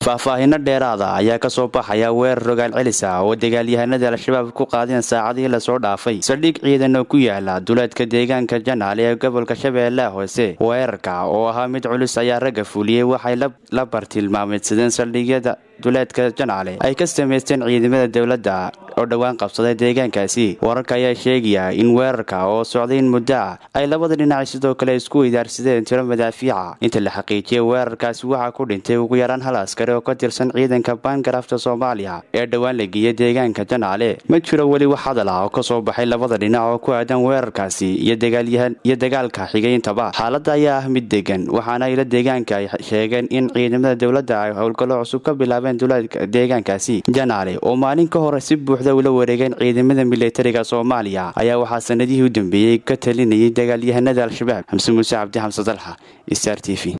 faahfaahino dheeraada ayaa kasoo baxaya weerar rogaal celis ah oo dagaalyahanada al-shabaab ku qaadeen saacadihii lasoo dhaafay saldhig ciidan oo ku yaala duleedka deegaanka janaale ee gobolka shabeellaha hoose weerarka oo ahaa mid culus ayaa ragga fuliyey waxay la bartilmaameedsadeen saldhigyada duleedka janaale ay ka samaysteen ciidamada dowladda oo dhowaan qabsaday deegaankaasi wararka ayaa sheegaya in weerarka oo socday in muddo ah ay labada dhinac sidoo kale isku idaarsadeen tiro madaafiica inta la xaqiijiyay weerarkaasi waxaa ku dhintay ugu yaraan hal askari oo ka tirsan ciidanka baangarafta soomaaliya ee dhowaan la geeyey deegaanka janaale ma jiro weli wax hadal ah oo kasoo baxay labada dhinac oo ku aadan weerarkaasi iyo dagaalka xigayntaba xaaladda ayaa ah mid degan waxaana ila deegaanka ay sheegeen in ciidamada dowladda ay howlgallo cusub ka bilaabeen duleedka deegaankaasi janaale oo maalin ka hore si buuxda ula wareegeen ciidamada milatariga soomaaliya ayaa waxaa sanadihii u dambeeyey ka talinayay dagaalyahanada al-shabaab xamse muuse cabdi xamse dalxa star t v